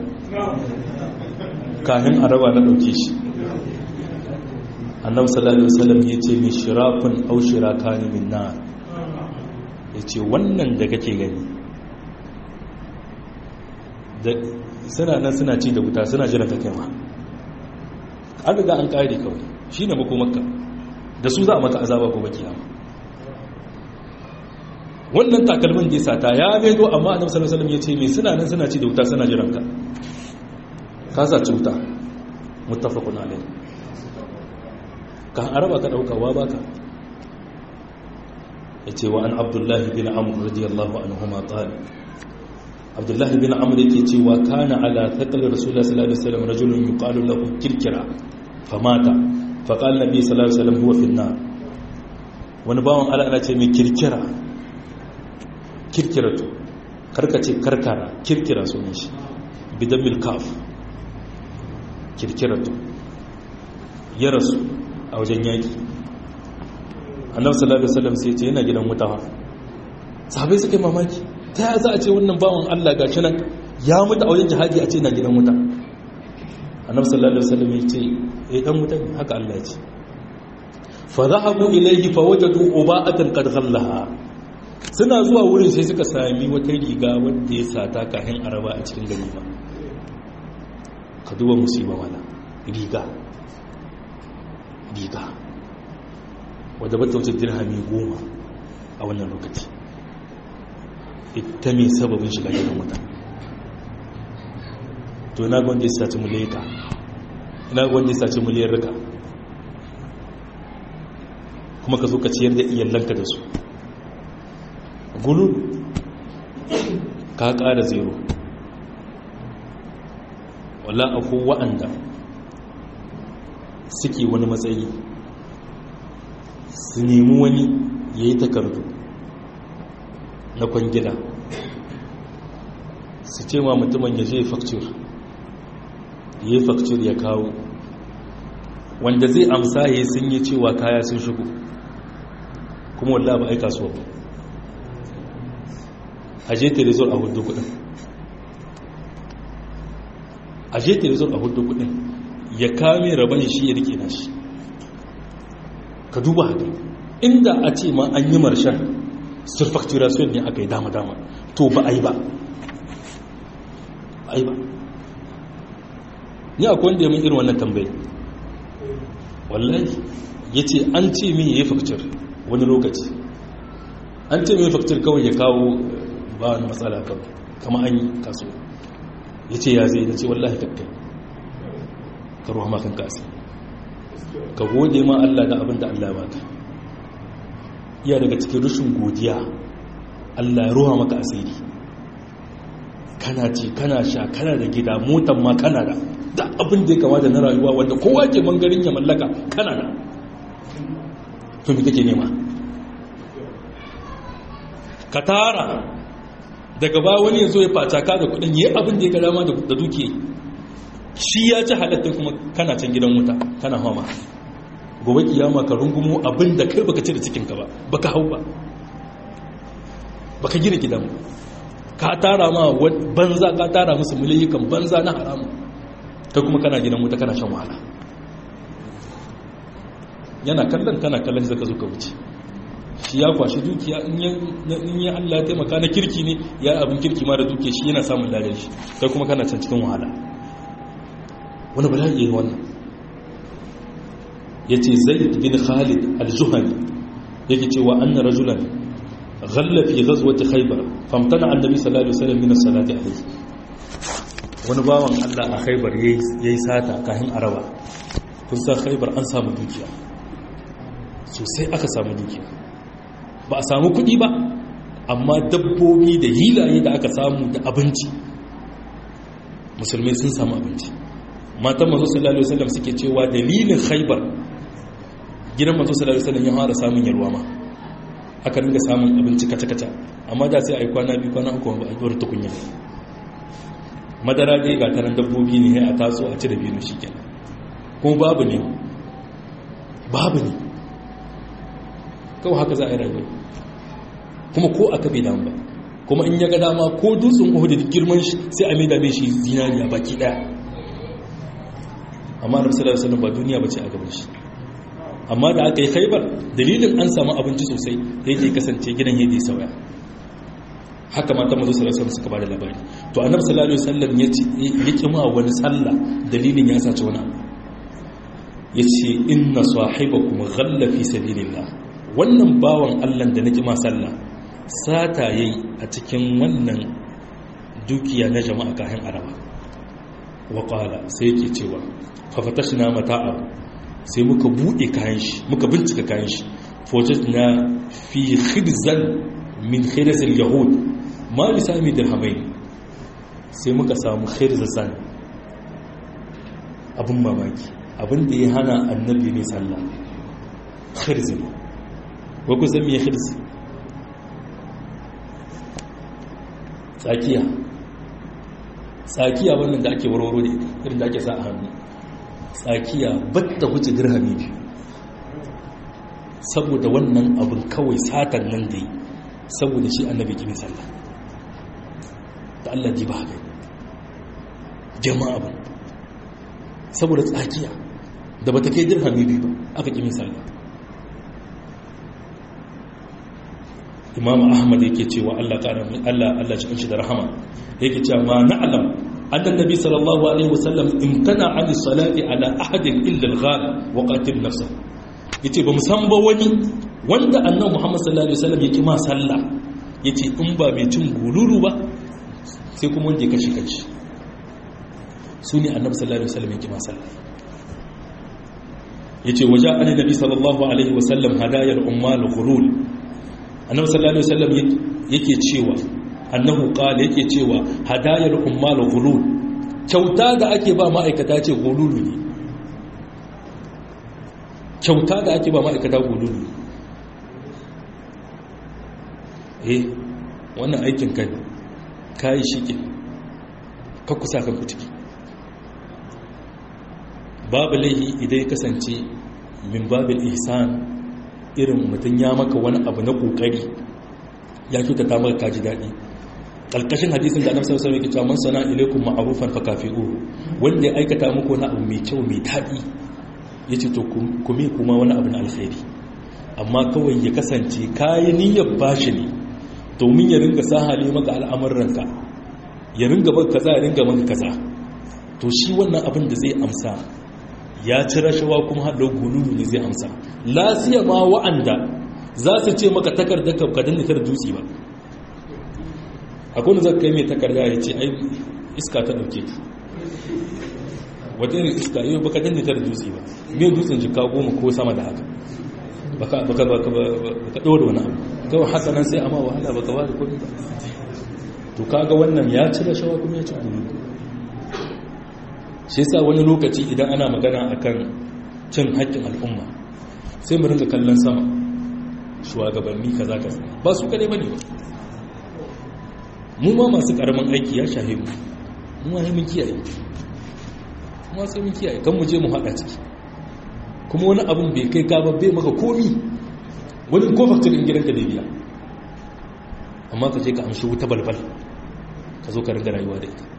kahin araba na ɗauke shi annabi sallallahu alaihi wasallam ya ce mai shirafin au shirakani min nar ya ce wannan da kake gani suna nan suna ci da wuta suna jiran ta kai ma an riga an kare kawai shi ne makomarka da su za a maka azaba ko baki yamma wannan takalmin da ya sata ya bedo amma annabi sallallahu alaihi wasallam ya ce me suna nan suna ci da wuta suna jiran ka ka saci wuta muttafaqun alaihi ka araba ka dauka wa baka yace wa an abdullahi bin amr radiyallahu anhuma qala abdullahi bin amr yake cewa kana ala thaqal rasulullah sallallahu alaihi wasallam rajulun yuqalu lahu kirkira famata faqala nabi sallallahu alaihi wasallam huwa fi an-nar wani bawon Allah ana ce mai kirkira kirkiratu karkace karkara kirkira sunan shi bidan milkaf kirkiratu ya rasu a wajen yaki annabi sallallahu alaihi wasallam sai ya ce yana gidan wuta sahabbai suka yi mamaki ta ya za a ce wannan bawan Allah ga shi nan ya mutu a wajen jihadi a ce na gidan wuta annabi sallallahu alaihi wasallam ya ce eh dan wuta ne haka Allah ya ce fa zahabu ilayhi fa wajadu uba'atan qad ghallaha suna zuwa wurin sai suka sami wata riga wanda ya sata kafin araba a cikin gari ba ka duba musiba wala riga riga wadda bata wuce dirhami goma a wannan lokaci ita mai sababin shiga gidan wuta to na gwanda ya saci muleka na gwanda ya saci muliyar rika kuma ka zo ka ciyar da iyalanka da su gulul ka ƙara zero wala akwai wa'anda suke wani matsayi su nemi wani ya yi takardu na kwangila su ce ma mutumin ya je fakcir ya yi fakcir ya kawo wanda zai amsa ya sun yi cewa kaya sun shigo kuma wallah ba aika so ba a je telezor a hudu kudin a je telezor a hudu kudin ya kame rabon shi ya rike nashi ka duba haka inda a ce ma an yi marshen surfacturation ne aka yi dama-dama to ba a yi ba a yi ba ni akwai wanda ya mun irin wannan tambayi wallahi ya ce an ce min ya yi fakcir wani lokaci an ce min ya fakcir kawai ya kawo ba wani matsala kawai kama an yi kaso ya ce ya zai da ce wallahi kakkai ka ruwa makan kasi ka gode ma Allah da abin da Allah ba ka iya daga cikin rushin godiya Allah ya ruwa maka asiri kana ce kana sha kana da gida motan ma kana da da abin da ya kama da na rayuwa wanda kowa ke bangarin ya mallaka kana da to me kake nema ka tara daga ba wani ya zo ya facaka da kudin yi abin da ya ga dama da duke shi ya ci halatta kuma kana can gidan wuta kana hama gobe kiyama ka rungumo abin da kai baka ci da cikinka ba baka hau ba baka gina gidan ka tara ma banza ka tara musu miliyikan banza na haramu kai kuma kana gidan wuta kana shan wahala yana kallon kana kallon zaka zo ka wuce shi ya kwashi dukiya in ya Allah taimaka na kirki ne ya abin kirki ma da dukiya shi yana samun ladan shi kai kuma kana can cikin wahala wani bala'i yayi wannan yace zaid bin khalid al-juhani yake cewa anna rajulan ghalla fi ghazwati khaybar famtana annabi sallallahu alaihi wasallam min as-salati alayhi wani bawan Allah a khaybar yayi sata kafin araba kun san khaybar an samu dukiya sosai aka samu dukiya ba a samu kudi ba amma dabbobi da hilaye da aka samu da abinci musulmai sun samu abinci matan masu sallallahu alaihi wasallam suke cewa dalilin khaybar gidan masu sallallahu alaihi wasallam ya fara samun yarwa ma aka ringa samun abinci kaca-kaca amma da sai a yi kwana biyu kwana uku ba a ɗora tukunya madara dai ga tanan dabbobi ne a taso a ci da biyu shi kenan kuma babu ne babu ne kawai haka za a yi rayuwa kuma ko aka bai damu ba kuma in ya ga dama ko dutsen uhudu da girman shi sai a maida mai shi zinariya baki daya amma da sallallahu alaihi ba duniya bace a gaban shi amma da aka yi khaibar dalilin an samu abinci sosai yake kasance gidan yadda ya sauya haka mata mazu sallallahu alaihi suka bada labari to annabi sallallahu alaihi wasallam ya ce ya kima wani sallah dalilin ya sace wani abu yace inna sahibakum ghalla fi sabilillah wannan bawan Allah da nake ma sallah sata yayi a cikin wannan dukiya na jama'a kahin araba wa qala sai yake cewa fa fatashna mata'a sai muka bude kayan shi muka bincika kayan shi fawajadna fi khibzan min khirz al-yahud ma bi sami dirhamain sai muka samu khirzan abun mamaki abin da ya hana annabi ne sallah khirz ne wa ku san me khirz tsakiya tsakiya wannan da ake warwaro da irin da ake sa a hannu tsakiya batta wuce dirhami biyu saboda wannan abin kawai satan nan da yi saboda shi annabi kimin sallah da Allah ji ba haka jama'a abin saboda tsakiya da bata kai dirhami biyu ba aka kimin sallah imam ahmad yake cewa Allah ƙara mai Allah Allah cikin shi da rahama yake cewa ma na'lam annan nabi sallallahu alaihi wasallam imtana an salati ala ahadin illa al-ghal wa qatil nafsa yace ba musan ba wani wanda annabi muhammad sallallahu alaihi wasallam yake ma sallah yace in ba mai cin gululu ba sai kuma wanda ya kashi kashi su ne annabi sallallahu alaihi wasallam yake ma sallah yace waja annabi sallallahu alaihi wasallam hadayar ummal ghulul annabi sallallahu alaihi wasallam yake cewa annahu qala yake cewa hadayar ummal ghulul kyauta da ake ba ma'aikata ce gululu ne kyauta da ake ba ma'aikata gululu eh wannan aikin kai kai shike ka kusa kanku ciki babu laihi idan ya kasance min babil ihsan irin mutum ya maka wani abu na kokari ya kyautata maka kaji daɗi ƙalƙashin hadisin da annabi sallallahu alaihi wasallam man sana ilaikum ma'rufan fa kafi'uhu wanda ya aikata muku wani abu mai kyau mai daɗi yace to ku me kuma wani abu na alkhairi amma kawai ya kasance kayi niyyar bashi ne domin ya ringa sahale maka al'amuranka ya ringa maka kaza ya ringa maka kaza to shi wannan abin da zai amsa ya ci rashawa kuma haɗo gululu ne zai amsa lasiya ma wa'anda za su ce maka takardar ka danne ta dutse ba akwai wanda zaka kai mai takarda ya ce ai iska ta ɗauke wata irin iska yau baka danne ta dutse ba mai dutsen jika goma ko sama da haka baka ɗora wani abu kawai haka nan sai amma wahala baka ba da kuɗi ba to kaga wannan ya ci rashawa kuma ya ci gululu shi yasa wani lokaci idan ana magana akan cin haƙƙin al'umma sai mu ringa kallon sama shugabanni kaza kaza ba su kadai bane mu ma masu karamin aiki ya shahe mu mu ma mun kiyaye mu sai mun kiyaye kan mu je mu haɗa ciki kuma wani abun bai kai ka ba bai maka komi wani ko faktir din gidanka da biya amma ka je ka amshi wuta balbal ka zo ka ringa rayuwa da ita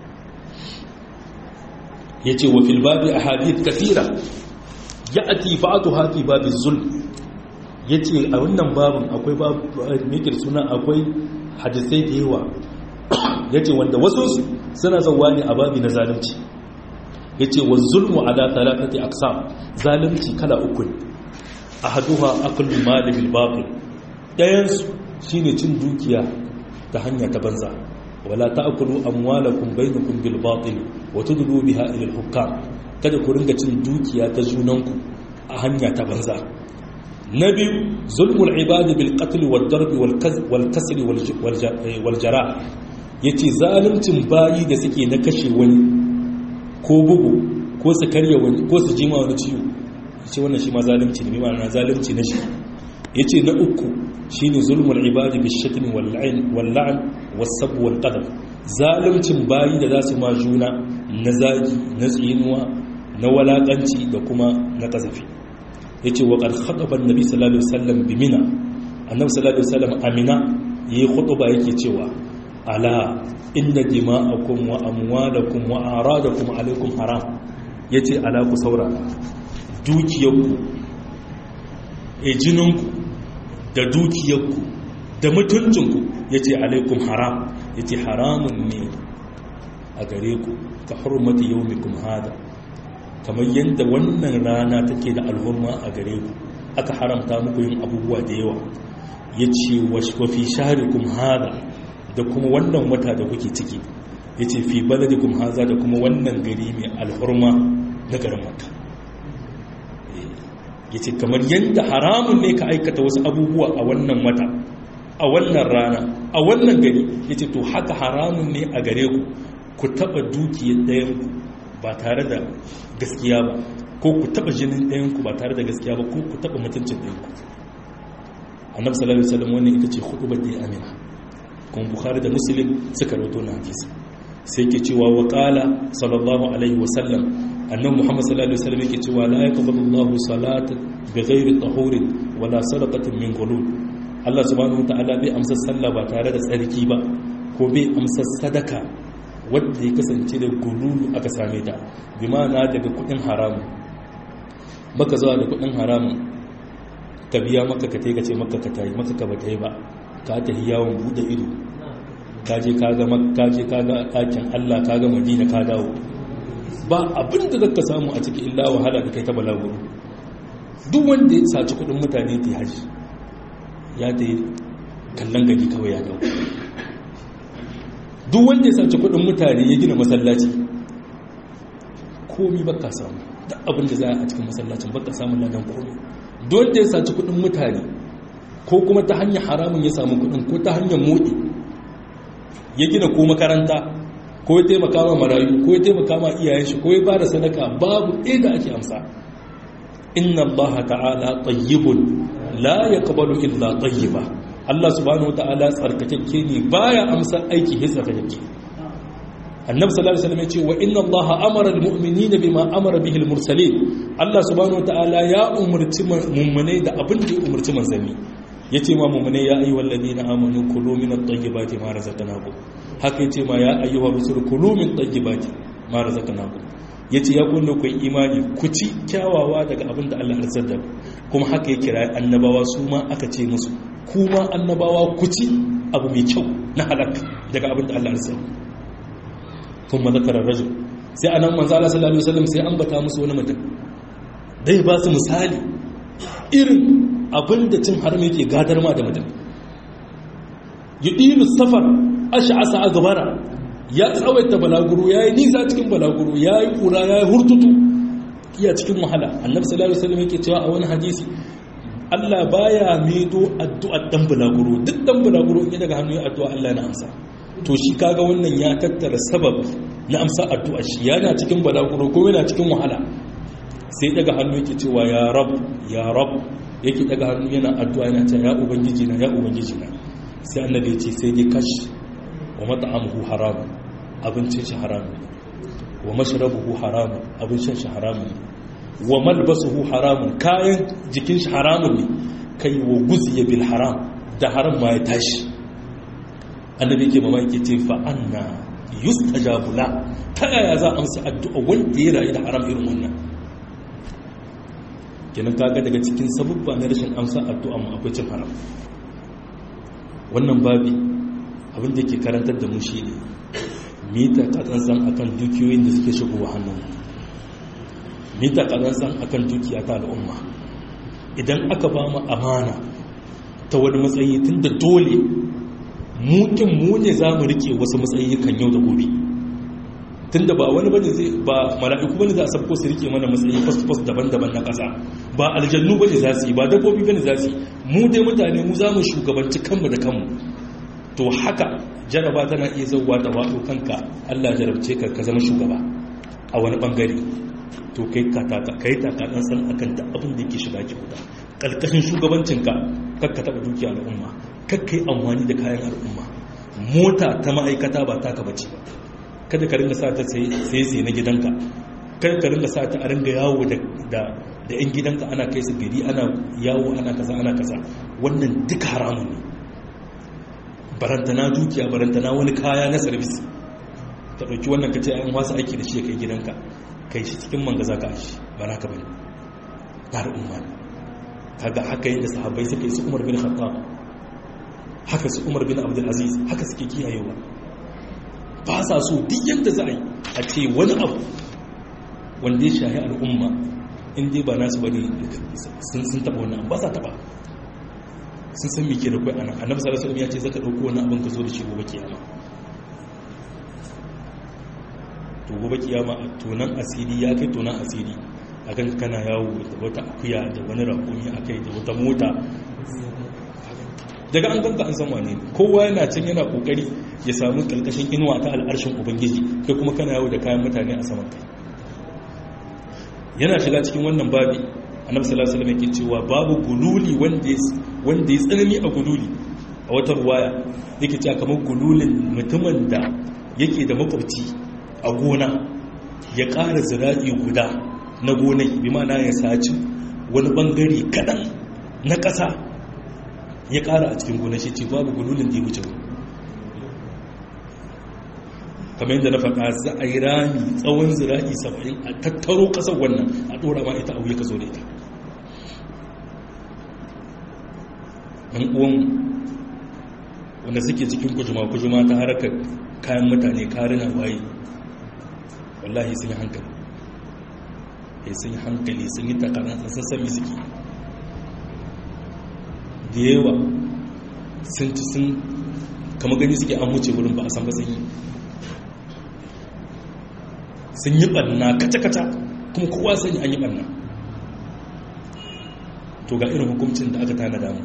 ya ce wa filbabi a hadith kasira ya ati ba'atu hafi babin zulm yace a wannan babin akwai babu mikir suna akwai hadisai da yawa yace wanda wasu suna zawa ne a babi na zalunci yace wa zulmu ala thalathati aqsam zalunci kala uku ne ahaduha aklu mali bil batil dayan su shine cin dukiya ta hanya ta banza wala ta'kulu amwalakum bainakum bil batil wa tudlu biha ila al hukam kada ku ringa cin dukiya ta junanku a hanya ta banza na biyu zulmul ibadi bil qatl wal darb wal kasr wal jara yace zaluncin bayi da suke na kashe wani ko bugu ko su karya wani ko su jima wani ciwo yace wannan shi ma zalunci ne ma'ana zalunci na shi yace na uku shine zulmul ibadi bil shatm wal la'n wal la'n was sab wal qadam zaluncin bayi da zasu ma juna na zagi na tsinuwa na walakanci da kuma na kazafi ya ce waƙar haɗaɓar nabi sallallahu alaihi wasallam bi mina annabi sallallahu alaihi wasallam amina ya yi huɗuba yake cewa ala inda dima'akum wa amwalakum wa aradakum alaikum haram ya ce ala ku saurara dukiyarku e jininku da dukiyarku da mutuncinku ya ce alaikum haram ya ce haramun ne a gare ku ka hurmata yau hada kamar yadda wannan rana take da alhurma a gare ku aka haramta muku yin abubuwa da yawa ya ce wafi shaharikum hada da kuma wannan wata da kuke ciki ya ce fi baladikum haza da kuma wannan gari mai alhurma na garin maka ya ce kamar yadda haramun ne ka aikata wasu abubuwa a wannan wata a wannan rana a wannan gari ya ce to haka haramun ne a gare ku ku taɓa dukiyar ɗayanku ba tare da gaskiya ba ko ku taba jinin ɗayanku ba tare da gaskiya ba ko ku taba mutuncin ɗayanku annabi sallallahu alaihi wasallam wannan ita ce hudubar da ya amina kuma bukhari da muslim suka rawaito na hadisi sai ke cewa wa qala sallallahu alaihi wasallam annabi muhammad sallallahu alaihi wasallam yake cewa la yaqbalu Allahu salata bighairi tahurin wala sadaqatin min ghulul Allah subhanahu wataala bai amsa sallah ba tare da tsarki ba ko bai amsa sadaka wadda ya kasance da gululu aka same ta bi ma'ana daga kudin haramun baka zuwa da kudin haramun ka biya maka ka ka ce maka ka tayi maka ka ba yi ba ka ta yi yawon bude ido ka je ka ga ka je ka ga ɗakin Allah ka ga Madina ka dawo ba abin da zaka samu a cikin illa wahala da kai ta balaguro duk wanda ya saci kudin mutane ta haji ya ta yi kallon gari kawai ya dawo duk wanda ya saci kudin mutane ya gina masallaci komi baka samu da abin da za a cikin masallacin baka samun ladan komi don da ya saci kudin mutane ko kuma ta hanyar haramun ya samu kudin ko ta hanyar motsi ya gina ko makaranta ko ya taimaka ma marayu ko ya taimaka ma iyayen shi ko ya ba da sadaka babu ɗaya da ake amsa inna allaha ta'ala tayyibun la yaqbalu illa tayyiba Allah subhanahu wata'ala tsarkakakke ne baya amsa aiki his tsarkakakke annabi sallallahu alaihi wasallam ya ce wa inna allaha amara almu'minina bima amara bihi almursalin Allah subhanahu wata'ala ya umurci mu'minai da abin da ya umurci manzanni yace ma mu'minai ya ayyuhal ladina amanu kulu min at-tayyibati ma razaqnakum haka yace ma ya ayyuhar rusul kulu min at-tayyibati ma razaqnakum yace ya kunna ku imani ku ci kyawawa daga abin da Allah ya da kuma haka ya kira annabawa su ma aka ce musu kuma annabawa ku ci abu mai kyau na halak daga abin da Allah ya kuma zakarar rajul sai anan manzo Allah sallallahu alaihi wasallam sai ambata musu wani mutum dai ba su misali irin abin da cin haram yake gadar ma da mutum yudilu safar ash'asa agbara ya tsawaita balaguro yayi nisa cikin balaguro yayi kura yayi hurtutu iya cikin wahala annabi sallallahu alaihi wasallam yake cewa a wani hadisi Allah baya mido addu'ar dan bulaguro duk dan bulaguro in daga hannu ya addu'a Allah na amsa to shi kaga wannan ya tattara sabab na amsa addu'ar shi yana cikin bulaguro ko yana cikin wahala sai daga hannu yake cewa ya rab ya rab yake daga hannu yana addu'a yana cewa ya ubangiji na ya ubangiji na sai annabi ya ce sai dai kash wa mat'amuhu haram abincin shi haram wa mashrabuhu haram abin shan shi haram wa malbasuhu haramun kayan jikin shi haramun ne kai wa guziya bil haram da haram ma ya tashi annabi ke mamaki ce fa anna yustajabu la ta yaya za a amsa addu'a wanda ya rayu da haram irin wannan kenan kaga daga cikin sabubba na rashin amsa addu'a mu akwai cin haram wannan babi abin da ke karantar da mu shine mita katsantsan akan dukiyoyin da suke shigowa hannun mita katsantsan akan dukiya ta al'umma idan aka ba mu amana ta wani matsayi tun da dole mukin mu ne za mu rike wasu matsayi kan yau da gobe tun da ba wani bane zai ba mala'iku bane za a sabko su rike mana matsayi fast daban-daban na ƙasa ba aljannu bane za su yi ba dabbobi bane za su yi mu dai mutane mu za mu shugabanci kanmu da kanmu to haka jaraba tana iya zauwa da wato kanka Allah jarabce ka ka zama shugaba a wani bangare to kai ka taka kai taka dan san akan da abin da yake shiga ki huda kalkashin shugabancinka kakka taba dukiya al'umma kakkai amfani da kayan al'umma mota ta ma'aikata ba taka bace ba kada ka ringa sa ta sai sai na gidanka kada ka ringa sa ta a ringa yawo da da da yan gidanka ana kai su gari ana yawo ana kaza ana kaza wannan duka haramun ne barantana dukiya barantana wani kaya na service ta dauki wannan kace an wasu aiki da shi kai gidanka kai shi cikin mangaza ka shi ba naka bane na da umma kaga haka yadda sahabbai suka yi su Umar bin Khattab haka su Umar bin Abdul Aziz haka suke kiyayewa ba sa so duk yadda za a yi a ce wani abu wanda ya shahi al'umma in dai ba nasu bane sun sun taba wannan ba sa taba sun san me ke da kai anan annabi sallallahu alaihi wasallam ya ce zaka dauko wani abin ka zo da shi gobe kiyama to gobe kiyama a tonan asiri ya kai tonan asiri a kan kana yawo da wata akuya da wani rakumi a kai da wata mota daga an ganka an san wane kowa yana can yana kokari ya samu kalkashin inuwa ta al'arshin ubangiji kai kuma kana yawo da kayan mutane a saman kai yana shiga cikin wannan babi annabi sallallahu alaihi wasallam yake cewa babu gululi wanda wanda ya tsanani a gululi a wata ruwaya yake cewa kamar gululin mutumin da yake da makwabci a gona ya ƙara zira'i guda na gonai bi mana ya saci wani bangare kaɗan na ƙasa ya ƙara a cikin gona shi ce babu gululin da ya wuce kamar yadda na faɗa za a yi rami tsawon zira'i saba'in a tattaro ƙasar wannan a ɗora ma ita auye ka zo da ita ɗan uwan wanda suke cikin kujuma-kujuma ta harkar kayan mutane karina waye wallahi sun yi hankali ya sun yi hankali sun yi takarar sun sami suke da yawa sun ci sun kama gani suke an wuce wurin ba a san ba sun yi sun yi ɓanna kaca-kaca kuma kowa sani an yi ɓanna to ga irin hukuncin da aka tana damu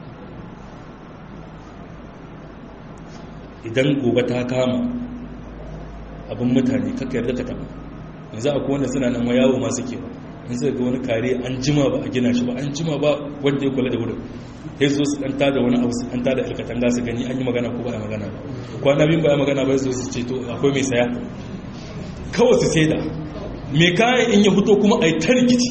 idan gobe ta kama abin mutane kaka yarda ka taba yanzu akwai wanda suna nan yawo masu ke ba in suka ga wani kare an jima ba a gina shi ba an jima ba wanda ya kula da wurin sai zo su ɗanta da wani abu su ɗanta da alkatanga su gani an yi magana ko ba a magana ba kwana bin ba a magana ba su su ce to akwai mai saya kawai su sai da mai kayan in ya fito kuma a yi ta rikici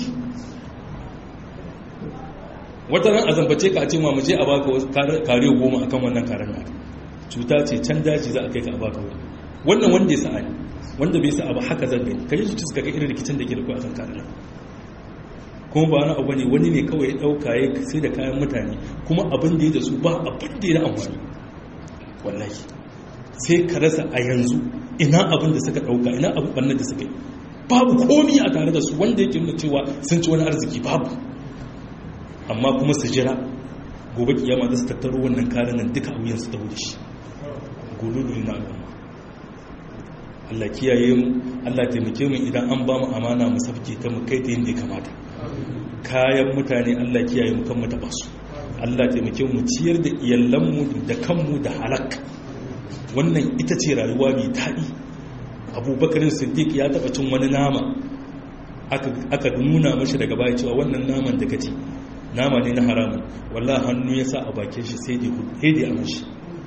wata ran a zambace ka a ce ma mu je a baka kare goma akan wannan karen naka cuta ce can daji za a kai ka a baka wani wannan wanda ya sa'a ne wanda bai sa'a ba haka zan gani kai su suka ga irin rikicin da ke da kuwa kan karin kuma ba wani abu ne wani ne kawai ya dauka ya sai da kayan mutane kuma abin da ya da su ba abin da ya da amfani wallahi sai ka rasa a yanzu ina abin da suka dauka ina abin bannan da suka yi babu komi a tare da su wanda yake nuna cewa sun ci wani arziki babu amma kuma su jira gobe kiyama za su tattaro wannan karin nan duka a wuyansu ta wuce shi gululu na al'umma Allah kiyaye mu Allah taimake mu idan an ba mu amana mu safke ta mu kai ta yadda ya kamata kayan mutane Allah kiyaye mu kan mu taba su Allah taimake mu ciyar da iyalan mu da kanmu da halak wannan ita ce rayuwa mai daɗi abubakar siddiq ya taɓa cin wani nama aka nuna mashi daga baya cewa wannan naman da kaci nama ne na haramun wallah hannu ya sa a bakin shi sai da ya mashi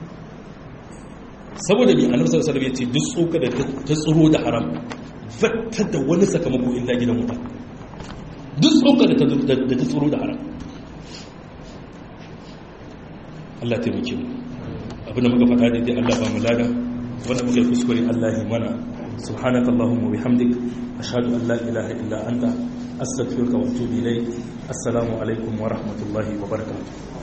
saboda mai annabi sallallahu alaihi wasallam yace duk tsoka da ta tsoro da haram fatta da wani sakamako illa gidan wuta duk tsoka da ta tsoro da haram Allah ta muke mu abinda muka faɗa daidai Allah ba mu lada wanda muka yi kuskure Allah ya mana subhanakallahumma wa bihamdik ashhadu an la ilaha illa anta astaghfiruka wa atubu ilayk assalamu alaikum wa rahmatullahi wa barakatuh